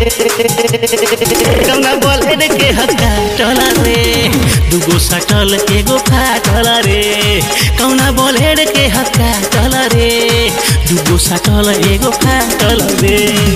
कौना बोले के हक्का टल रे दुगो सटल एगो फाटल रे कौना बोले के हक्का टल रे दुगो सटल एगो फाटल रे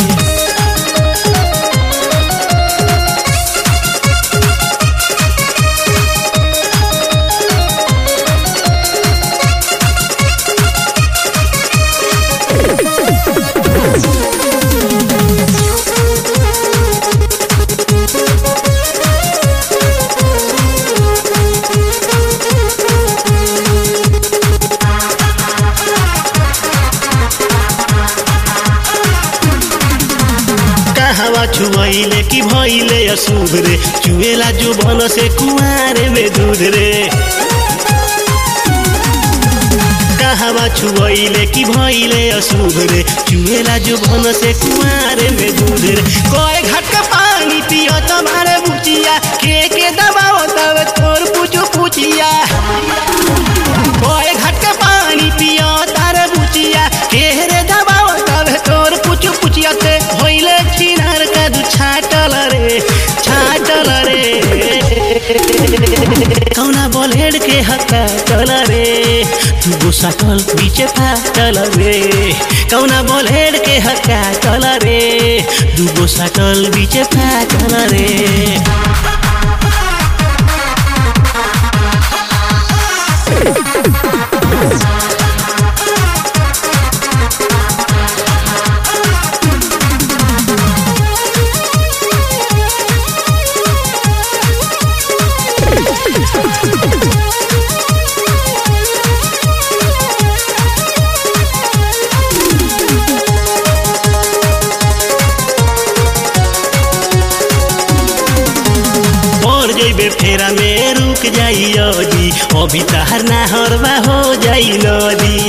कहवा छुआइले कि भइले अशुभ रे चुएला जो बन से कुआरे में दूध रे कहवा छुआइले कि भइले अशुभ रे चुएला जो बन से कुआरे में दूध रे कोई घट का पानी पियो तुम्हारे बुचिया के के दबाओ तब तोर पूछो पूछिया कोई घट का पानी पियो तारे बुचिया के रे दबाओ तब तोर पूछो पूछिया ते भइले छिनार का दु छाटल रे छाटल रे कौना बोलेड के हक्का चल रे तू गुस्सा कल पीछे फाटल रे कौना बोलेड के हक्का चल रे तू गुस्सा कल पीछे फाटल रे और जइबे फेरा में रुक जाई अजी अभी तहर नाहरवा हो जाई नदी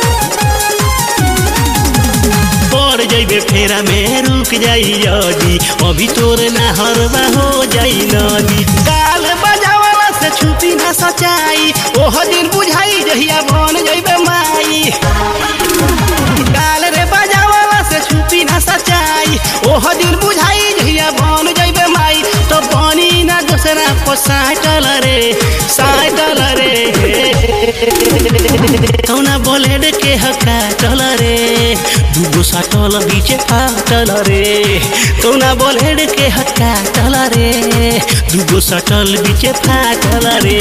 पड़ जइबे फेरा में रुक जाई अजी अभी तोर नाहरवा हो जाई नदी काल बजावला से छुपी ना सचाई ओह दिन बुझाई जहिया बन जइबे माई काल रे बजावला से छुपी ना सचाई ओह दिन बुझाई जहिया बन जइबे माई तो बनी ना दूसरा को साटल रे साटल रे कौना बोलेड के हक्का टल रे दुगो साटल बीचे फाटल रे कौना बोलेड के हक्का टल रे दुगो साटल बीचे फाटल रे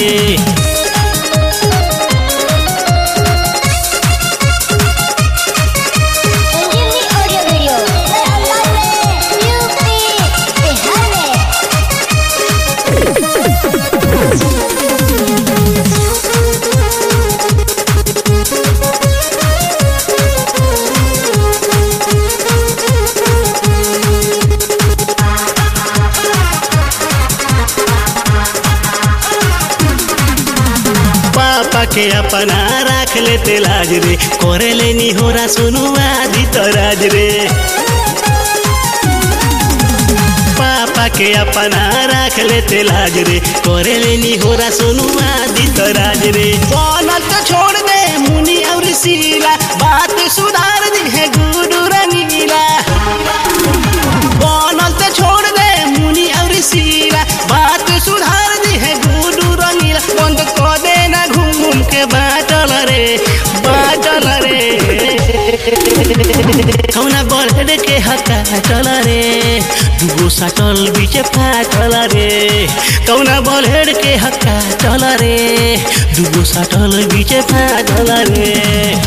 संजीवनी ऑडियो वीडियो अल्लाह में यूपी बिहार में पापा के अपना राख लेते लाज रे करे लेनी होरा सुनु आदि तराज रे पापा के अपना राख लेते लाज रे करे लेनी होरा सुनु आदि तराज रे बनल तो छोड़ दे मुनि और सीला बात सुधार दी है गुरु रंगीला बनल तो छोड़ दे मुनि और सीला बात सुधार दी है गुरु रंगीला बंद कर दे ना घूम घूम के बाटल रे बाटल रे कौना बढ़े के हक्का चल रे दुगो साटल बीचे फाटल रे कौना बढ़े के हक्का चल रे दुगो साटल बीचे फाटल रे